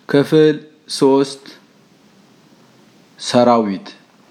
ክፍል ሶስት ሰራዊት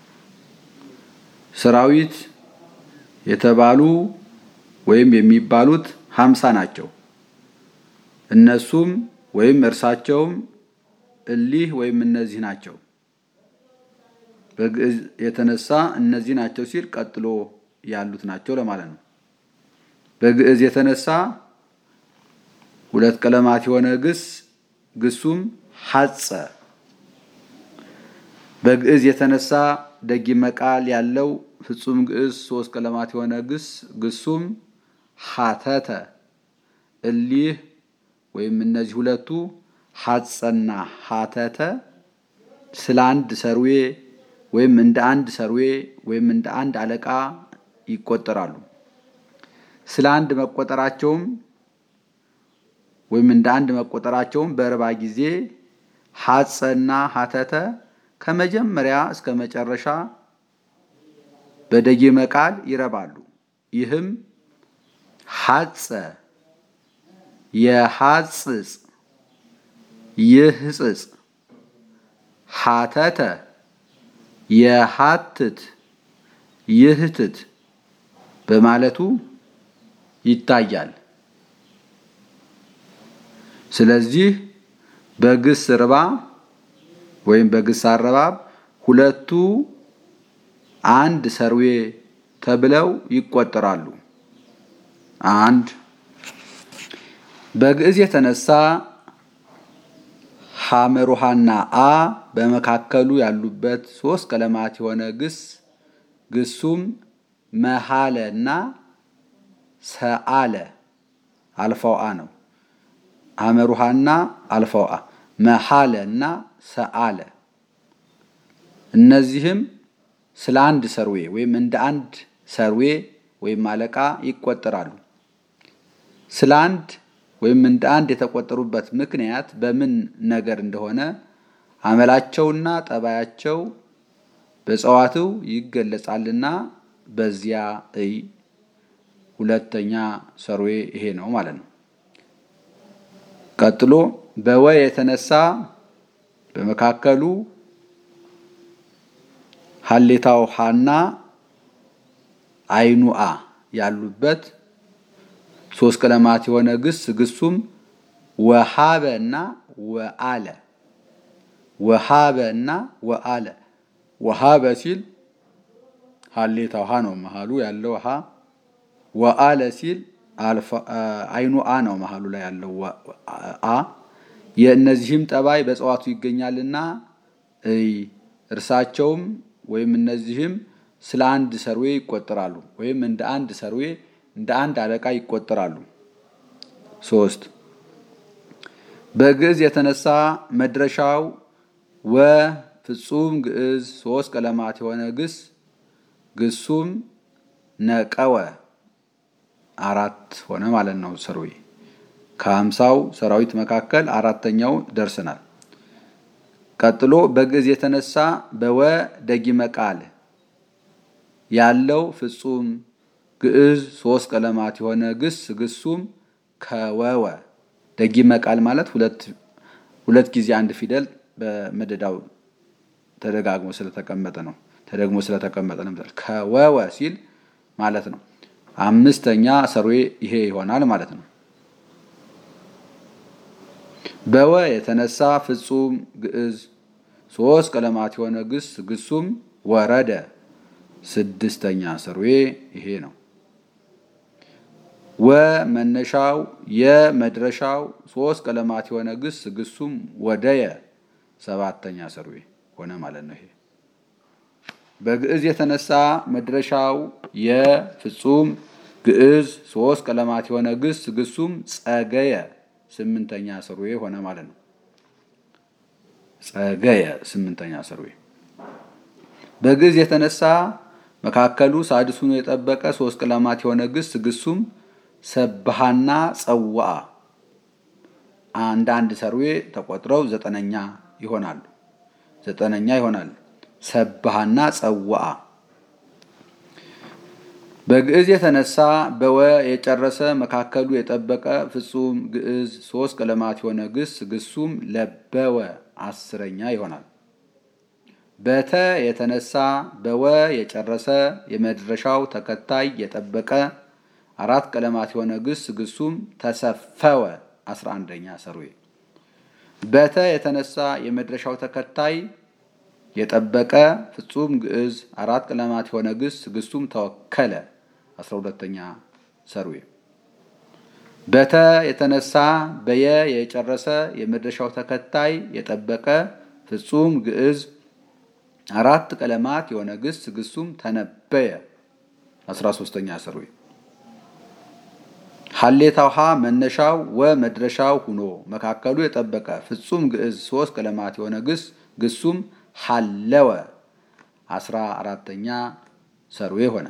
ሰራዊት የተባሉ ወይም የሚባሉት ሀምሳ ናቸው። እነሱም ወይም እርሳቸውም እሊህ ወይም እነዚህ ናቸው። በግዕዝ የተነሳ እነዚህ ናቸው ሲል ቀጥሎ ያሉት ናቸው ለማለት ነው። በግዕዝ የተነሳ ሁለት ቀለማት የሆነ ግስ ግሱም ሐጸ። በግዕዝ የተነሳ ደጊመ ቃል ያለው ፍጹም ግዕዝ ሶስት ቀለማት የሆነ ግስ ግሱም ሐተተ። እሊህ ወይም እነዚህ ሁለቱ ሐጸና ሐተተ ስለ አንድ ሰርዌ ወይም እንደ አንድ ሰርዌ ወይም እንደ አንድ አለቃ ይቆጠራሉ። ስለ አንድ መቆጠራቸውም ወይም እንደ አንድ መቆጠራቸውም በእርባ ጊዜ ሐጸና ሐተተ ከመጀመሪያ እስከ መጨረሻ በደጊመ ቃል ይረባሉ። ይህም ሐጸ፣ የሐጽጽ፣ ይህጽጽ፣ ሐተተ፣ የሐትት፣ ይህትት በማለቱ ይታያል። ስለዚህ በግስ ርባ ወይም በግስ አረባብ ሁለቱ አንድ ሰርዌ ተብለው ይቆጠራሉ። አንድ በግዕዝ የተነሳ ሐመሩሃና አ በመካከሉ ያሉበት ሶስት ቀለማት የሆነ ግስ ግሱም መሃለ እና ሰአለ አልፋው አ ነው። ሐመሩሃና አልፋው አ መሃለ እና ሰአለ እነዚህም ስለ አንድ ሰርዌ ወይም እንደ አንድ ሰርዌ ወይም አለቃ ይቆጠራሉ። ስለ አንድ ወይም እንደ አንድ የተቆጠሩበት ምክንያት በምን ነገር እንደሆነ አመላቸውና ጠባያቸው በጸዋትው ይገለጻልና በዚያ እይ። ሁለተኛ ሰርዌ ይሄ ነው ማለት ነው። ቀጥሎ በወ የተነሳ በመካከሉ ሀሌታው ሀና አይኑ አ ያሉበት ሶስት ቀለማት የሆነ ግስ ግሱም ወሃበ እና ወአለ ወሃበ እና ወአለ ወሃበ ሲል ሀሌታው ሀ ነው መሃሉ ያለው ሀ ወአለ ሲል አይኑ አ ነው መሃሉ ላይ ያለው አ የእነዚህም ጠባይ በጸዋቱ ይገኛልና እይ እርሳቸውም ወይም እነዚህም ስለ አንድ ሰርዌ ይቆጠራሉ ወይም እንደ አንድ ሰርዌ እንደ አንድ አለቃ ይቆጠራሉ። ሶስት በግዕዝ የተነሳ መድረሻው ወ ፍጹም ግዕዝ ሶስት ቀለማት የሆነ ግስ ግሱም ነቀወ አራት ሆነ ማለት ነው። ሰርዌ ከሀምሳው ሰራዊት መካከል አራተኛው ደርሰናል። ቀጥሎ በግዕዝ የተነሳ በወ ደጊመ ቃል ያለው ፍጹም ግዕዝ ሶስት ቀለማት የሆነ ግስ ግሱም ከወወ ደጊመ ቃል ማለት ሁለት ሁለት ጊዜ አንድ ፊደል በመደዳው ተደጋግሞ ስለተቀመጠ ነው። ተደግሞ ስለተቀመጠ ነው። ከወወ ሲል ማለት ነው። አምስተኛ ሰርዌ ይሄ ይሆናል ማለት ነው። በወ የተነሳ ፍጹም ግዕዝ ሶስት ቀለማት የሆነ ግስ ግሱም ወረደ ስድስተኛ ሰርዌ ይሄ ነው። ወ መነሻው የመድረሻው ሶስት ቀለማት የሆነ ግስ ግሱም ወደየ ሰባተኛ ሰርዌ ሆነ ማለት ነው። ይሄ በግዕዝ የተነሳ መድረሻው የፍጹም ግዕዝ ሶስት ቀለማት የሆነ ግስ ግሱም ጸገየ ስምንተኛ ሰርዌ ሆነ ማለት ነው። ጸገየ ስምንተኛ ሰርዌ በግዕዝ የተነሳ መካከሉ ሳድሱን የጠበቀ ሶስት ቀለማት የሆነ ግስ ግሱም ሰብሃና ጸዋአ አንድ አንድ ሰርዌ ተቆጥረው ዘጠነኛ ይሆናሉ። ዘጠነኛ ይሆናል። ሰብሃና ጸዋአ በግዕዝ የተነሳ በወ የጨረሰ መካከሉ የጠበቀ ፍጹም ግዕዝ ሶስት ቀለማት የሆነ ግስ ግሱም ለበወ አስረኛ ይሆናል። በተ የተነሳ በወ የጨረሰ የመድረሻው ተከታይ የጠበቀ አራት ቀለማት የሆነ ግስ ግሱም ተሰፈወ አስራ አንደኛ ሰርዌ። በተ የተነሳ የመድረሻው ተከታይ የጠበቀ ፍጹም ግዕዝ አራት ቀለማት የሆነ ግስ ግሱም ተወከለ አስራ ሁለተኛ ሰርዌ። በተ የተነሳ በየ የጨረሰ የመድረሻው ተከታይ የጠበቀ ፍጹም ግዕዝ አራት ቀለማት የሆነ ግስ ግሱም ተነበየ አስራ ሶስተኛ ሰርዌ። ሀሌታው ሀ መነሻው ወ መድረሻው ሁኖ መካከሉ የጠበቀ ፍጹም ግዕዝ ሶስት ቀለማት የሆነ ግስ ግሱም ሀለወ አስራ አራተኛ ሰርዌ ሆነ።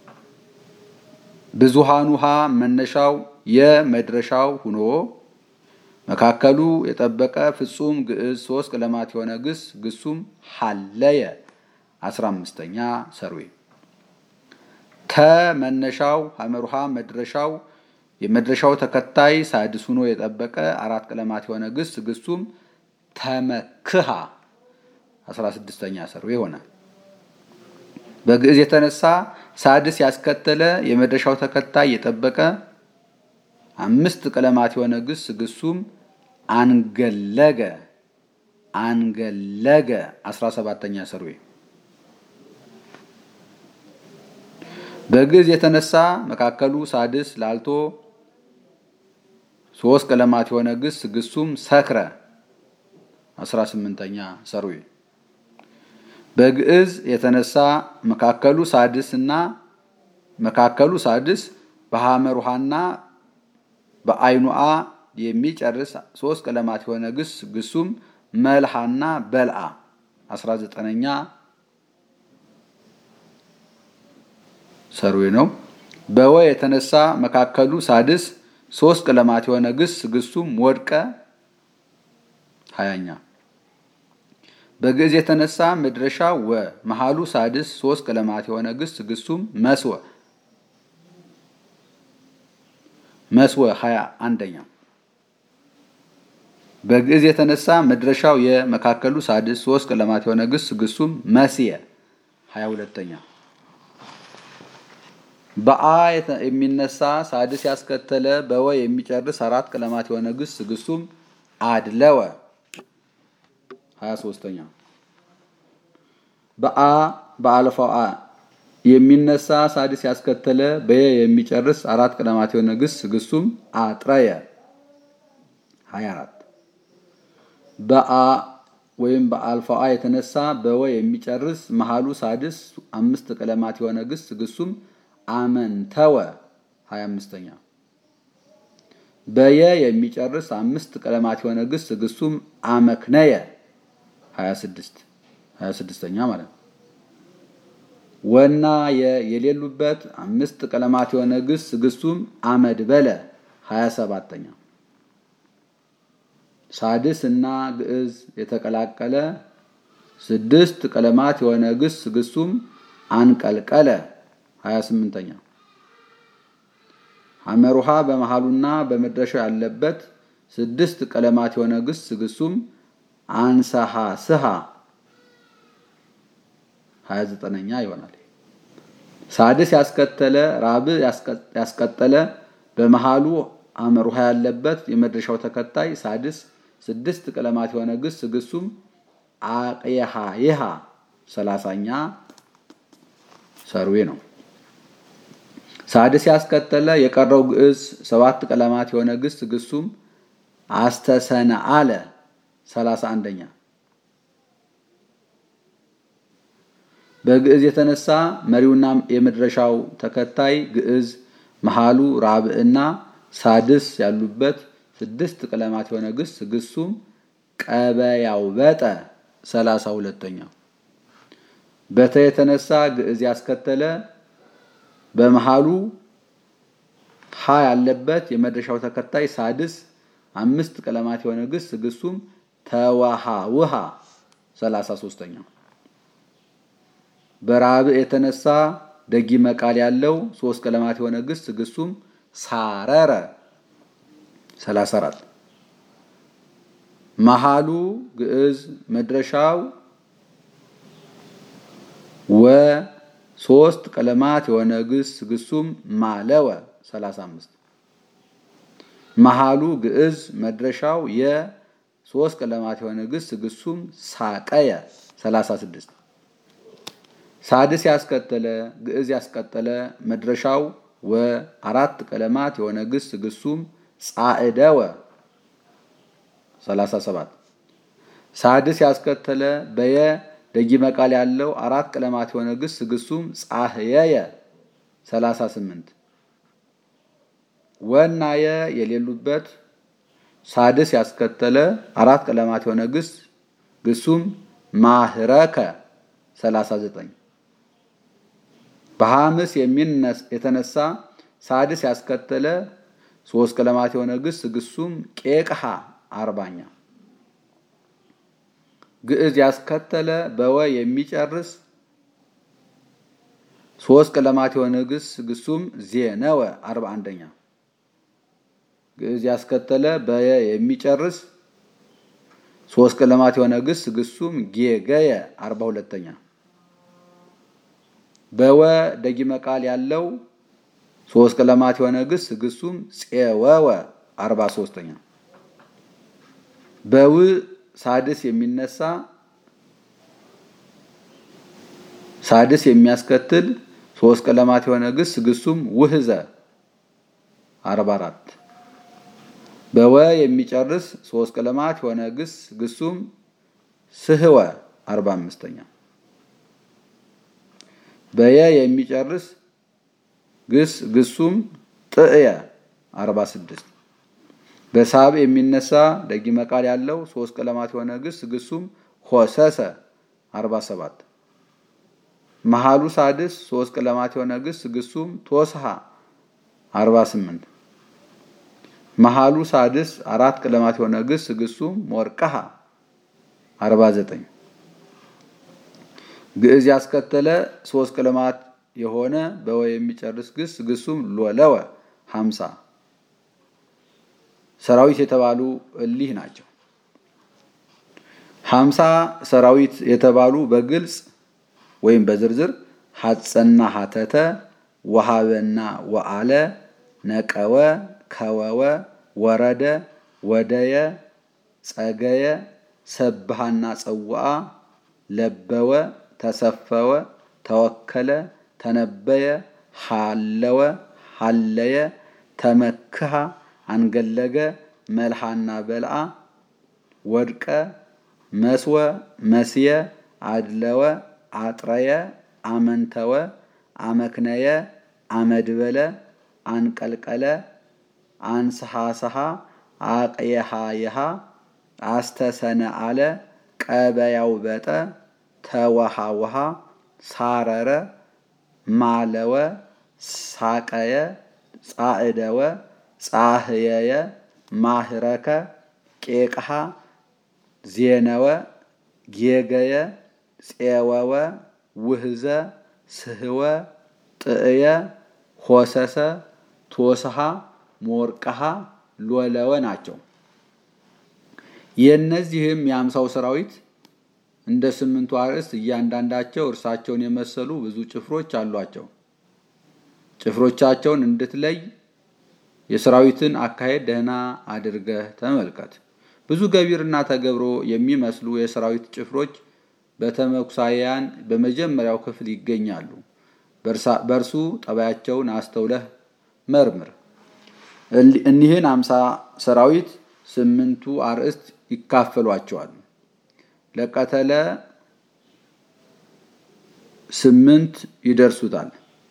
ብዙሃኑ ሀ መነሻው የመድረሻው ሁኖ መካከሉ የጠበቀ ፍጹም ግዕዝ ሶስት ቀለማት የሆነ ግስ ግሱም ሀለየ አስራ አምስተኛ ሰርዌ። ተ መነሻው ሐመሩሃ መድረሻው የመድረሻው ተከታይ ሳድስ ሁኖ የጠበቀ አራት ቀለማት የሆነ ግስ ግሱም ተመክሃ አስራ ስድስተኛ ሰርዌ ይሆናል። በግዕዝ የተነሳ ሳድስ ያስከተለ የመድረሻው ተከታይ የጠበቀ አምስት ቀለማት የሆነ ግስ ግሱም አንገለገ አንገለገ አስራ ሰባተኛ ሰርዌ። በግዕዝ የተነሳ መካከሉ ሳድስ ላልቶ ሶስት ቀለማት የሆነ ግስ ግሱም ሰክረ አስራ ስምንተኛ ሰርዌ። በግዕዝ የተነሳ መካከሉ ሳድስ እና መካከሉ ሳድስ በሐመር ውሃና በአይኑአ የሚጨርስ ሶስት ቀለማት የሆነ ግስ ግሱም መልሃና በልአ አስራ ዘጠነኛ ሰርዌ ነው። በወ የተነሳ መካከሉ ሳድስ ሶስት ቀለማት የሆነ ግስ ግሱም ወድቀ ሀያኛ በግዕዝ የተነሳ መድረሻ ወ መሃሉ ሳድስ ሶስት ቀለማት የሆነ ግስ ግሱም መስወ መስወ ሀያ አንደኛ በግዕዝ የተነሳ መድረሻው የመካከሉ ሳድስ ሶስት ቀለማት የሆነ ግስ ግሱም መስየ ሀያ ሁለተኛ በአ የሚነሳ ሳድስ ያስከተለ በወ የሚጨርስ አራት ቀለማት የሆነ ግስ ግሱም አድለወ ሀያ ሶስተኛ በአ በአልፋው አ የሚነሳ ሳድስ ያስከተለ በየ የሚጨርስ አራት ቀለማት የሆነ ግስ ግሱም አጥረየ ሀያ አራት በአ ወይም በአልፋው አ የተነሳ በወ የሚጨርስ መሃሉ ሳድስ አምስት ቀለማት የሆነ ግስ ግሱም አመንተወ ሀያ አምስተኛ በየ የሚጨርስ አምስት ቀለማት የሆነ ግስ ግሱም አመክነየ ሀያ ስድስት ሀያ ስድስተኛ ማለት ነው። ወና የሌሉበት አምስት ቀለማት የሆነ ግስ ግሱም አመድበለ ሀያ ሰባተኛ ሳድስ እና ግዕዝ የተቀላቀለ ስድስት ቀለማት የሆነ ግስ ግሱም አንቀልቀለ ሀያ ስምንተኛ ሐመሩሃ በመሃሉና በመድረሻው ያለበት ስድስት ቀለማት የሆነ ግስ ግሱም አንሰሃ ስሃ ሀያ ዘጠነኛ ይሆናል። ሳድስ ያስከተለ ራብ ያስቀጠለ በመሃሉ ሐመሩሃ ያለበት የመድረሻው ተከታይ ሳድስ ስድስት ቀለማት የሆነ ግስ ግሱም አቅየሃ ይሃ ሰላሳኛ ሰርዌ ነው። ሳድስ ያስከተለ የቀረው ግዕዝ ሰባት ቀለማት የሆነ ግስ ግሱም አስተሰነ አለ ሰላሳ አንደኛ በግዕዝ የተነሳ መሪውና የመድረሻው ተከታይ ግዕዝ መሃሉ ራብዕና ሳድስ ያሉበት ስድስት ቀለማት የሆነ ግስ ግሱም ቀበያው በጠ ሰላሳ ሁለተኛ በተ የተነሳ ግዕዝ ያስከተለ በመሃሉ ሀ ያለበት የመድረሻው ተከታይ ሳድስ አምስት ቀለማት የሆነ ግስ ግሱም ተዋሃ ውሃ ሰላሳ ሶስተኛ በራብዕ የተነሳ ደጊመ ቃል ያለው ሶስት ቀለማት የሆነ ግስ ግሱም ሳረረ 34 መሃሉ ግዕዝ መድረሻው ወ ሶስት ቀለማት የሆነ ግስ ግሱም ማለወ 35 መሃሉ ግዕዝ መድረሻው የ ሶስት ቀለማት የሆነ ግስ ግሱም ሳቀየ 36 ሳድስ ያስከተለ ግዕዝ ያስቀጠለ መድረሻው ወ አራት ቀለማት የሆነ ግስ ግሱም ጻዕደወ 37 ሳድስ ያስከተለ በየ ደጊመ ቃል ያለው አራት ቀለማት የሆነ ግስ ግሱም ጻህየየ 38 ወና የ የሌሉበት ሳድስ ያስከተለ አራት ቀለማት የሆነ ግስ ግሱም ማህረከ 39 በሐምስ የተነሳ ሳድስ ያስከተለ ሶስት ቀለማት የሆነ ግስ ግሱም ቄቅሃ አርባኛ ግዕዝ ያስከተለ በወ የሚጨርስ ሶስት ቀለማት የሆነ ግስ ግሱም ዜነወ አርባ አንደኛ ግዕዝ ያስከተለ በየ የሚጨርስ ሶስት ቀለማት የሆነ ግስ ግሱም ጌገየ አርባ ሁለተኛ በወ ደጊመ ቃል ያለው ሶስት ቀለማት የሆነ ግስ ግሱም ፄወወ አርባ ሶስተኛ በው ሳድስ የሚነሳ ሳድስ የሚያስከትል ሶስት ቀለማት የሆነ ግስ ግሱም ውህዘ አርባ አራት በወ የሚጨርስ ሶስት ቀለማት የሆነ ግስ ግሱም ስህወ አርባ አምስተኛ በየ የሚጨርስ ግስ ግሱም ጥእየ 46 በሳብ የሚነሳ ደጊመ ቃል ያለው ሶስት ቀለማት የሆነ ግስ ግሱም ሆሰሰ 47 መሃሉ ሳድስ ሶስት ቀለማት የሆነ ግስ ግሱም ቶስሃ 48 መሃሉ ሳድስ አራት ቀለማት የሆነ ግስ ግሱም ሞርቀሃ 49 ግዕዝ ያስከተለ ሶስት ቀለማት የሆነ በወ የሚጨርስ ግስ ግሱም ሎለወ 50 ሰራዊት የተባሉ እሊህ ናቸው። ሀምሳ ሰራዊት የተባሉ በግልጽ ወይም በዝርዝር ሐፀና ሐተተ ወሃበና ወአለ ነቀወ ከወወ ወረደ ወደየ ጸገየ ሰብሃና ጸውአ ለበወ ተሰፈወ ተወከለ ተነበየ ሃለወ ሃለየ ተመክሃ አንገለገ መልሃና በልአ ወድቀ መስወ መስየ አድለወ አጥረየ አመንተወ አመክነየ አመድበለ አንቀልቀለ አንስሐስሐ አቅየሃየሃ አስተሰነ አለ ቀበያው በጠ ተወሃውሃ ሳረረ ማለወ ሳቀየ ጻዕደወ ጻህየየ ማህረከ ቄቅሃ ዜነወ ጌገየ ፄወወ ውህዘ ስህወ ጥእየ ሆሰሰ ቶስሃ ሞርቀሃ ሎለወ ናቸው። የእነዚህም የአምሳው ሰራዊት እንደ ስምንቱ አርዕስት እያንዳንዳቸው እርሳቸውን የመሰሉ ብዙ ጭፍሮች አሏቸው። ጭፍሮቻቸውን እንድትለይ የሰራዊትን አካሄድ ደህና አድርገህ ተመልከት። ብዙ ገቢርና ተገብሮ የሚመስሉ የሰራዊት ጭፍሮች በተመኩሳያን በመጀመሪያው ክፍል ይገኛሉ። በእርሱ ጠባያቸውን አስተውለህ መርምር። እኒህን አምሳ ሰራዊት ስምንቱ አርዕስት ይካፈሏቸዋል። ለቀተለ ስምንት ይደርሱታል።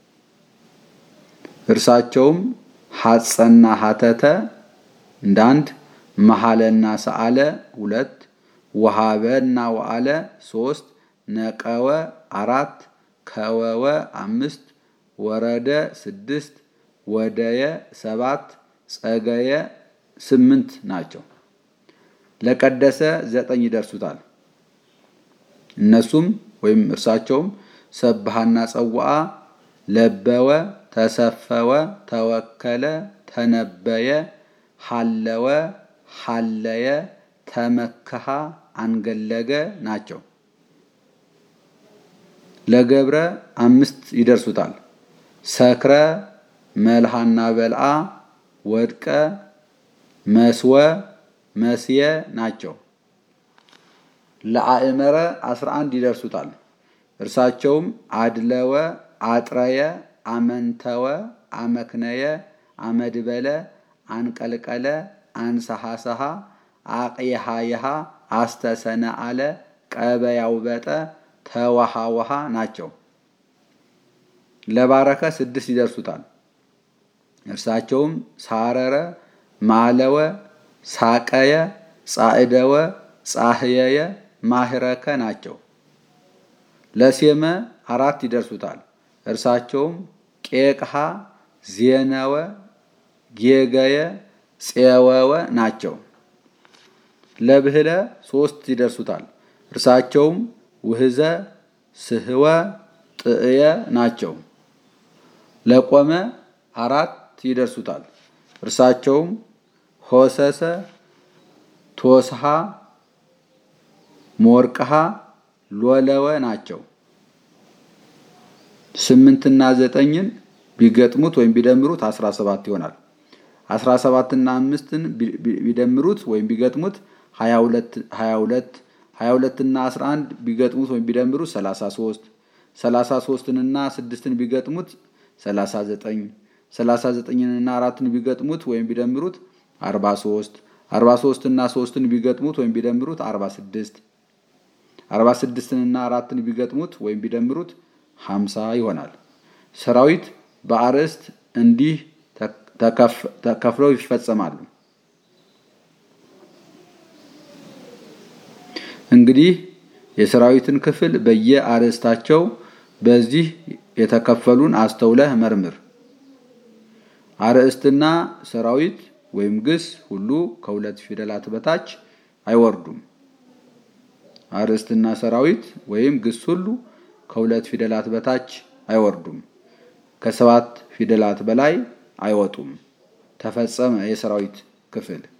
እርሳቸውም ሐፀና ሐተተ እንደ አንድ፣ መሐለና ሰአለ ሁለት፣ ወሃበና ወአለ ሶስት፣ ነቀወ አራት፣ ከወወ አምስት፣ ወረደ ስድስት፣ ወደየ ሰባት፣ ጸገየ ስምንት ናቸው። ለቀደሰ ዘጠኝ ይደርሱታል። እነሱም ወይም እርሳቸውም ሰብሃና ጸዋአ ለበወ፣ ተሰፈወ፣ ተወከለ፣ ተነበየ፣ ሐለወ፣ ሐለየ፣ ተመከሃ፣ አንገለገ ናቸው። ለገብረ አምስት ይደርሱታል። ሰክረ፣ መልሃና በልአ፣ ወድቀ፣ መስወ፣ መስየ ናቸው። ለአእመረ አስራ አንድ ይደርሱታል። እርሳቸውም አድለወ፣ አጥረየ፣ አመንተወ፣ አመክነየ፣ አመድበለ፣ አንቀልቀለ፣ አንሰሐሰሐ፣ አቅየሃየሃ፣ አስተሰነአለ፣ ቀበያውበጠ፣ ተወሃወሃ ናቸው። ለባረከ ስድስት ይደርሱታል። እርሳቸውም ሳረረ፣ ማለወ፣ ሳቀየ፣ ጻዕደወ፣ ጻህየየ፣ ማህረከ ናቸው። ለሴመ አራት ይደርሱታል። እርሳቸውም ቄቅሃ፣ ዜነወ፣ ጌገየ፣ ፄወወ ናቸው። ለብህለ ሶስት ይደርሱታል። እርሳቸውም ውህዘ፣ ስህወ፣ ጥእየ ናቸው። ለቆመ አራት ይደርሱታል። እርሳቸውም ሆሰሰ፣ ቶስሃ፣ ሞርቅሃ፣ ሎለወ ናቸው። ስምንትና ዘጠኝን ቢገጥሙት ወይም ቢደምሩት አስራ ሰባት ይሆናል። አስራ ሰባትና አምስትን ቢደምሩት ወይም ቢገጥሙት ሀያ ሁለት ሀያ ሁለት ሀያ ሁለትና አስራ አንድ ቢገጥሙት ወይም ቢደምሩት ሰላሳ ሶስት ሰላሳ ሶስትንና ስድስትን ቢገጥሙት ሰላሳ ዘጠኝ ሰላሳ ዘጠኝንና አራትን ቢገጥሙት ወይም ቢደምሩት አርባ ሶስት አርባ ሶስትና ሶስትን ቢገጥሙት ወይም ቢደምሩት አርባ ስድስት አርባ ስድስትንና አራትን ቢገጥሙት ወይም ቢደምሩት ሀምሳ ይሆናል። ሰራዊት በአርዕስት እንዲህ ተከፍለው ይፈጸማሉ። እንግዲህ የሰራዊትን ክፍል በየአርዕስታቸው በዚህ የተከፈሉን አስተውለህ መርምር። አርዕስትና ሰራዊት ወይም ግስ ሁሉ ከሁለት ፊደላት በታች አይወርዱም። አርዕስትና ሰራዊት ወይም ግስ ሁሉ ከሁለት ፊደላት በታች አይወርዱም። ከሰባት ፊደላት በላይ አይወጡም። ተፈጸመ የሰራዊት ክፍል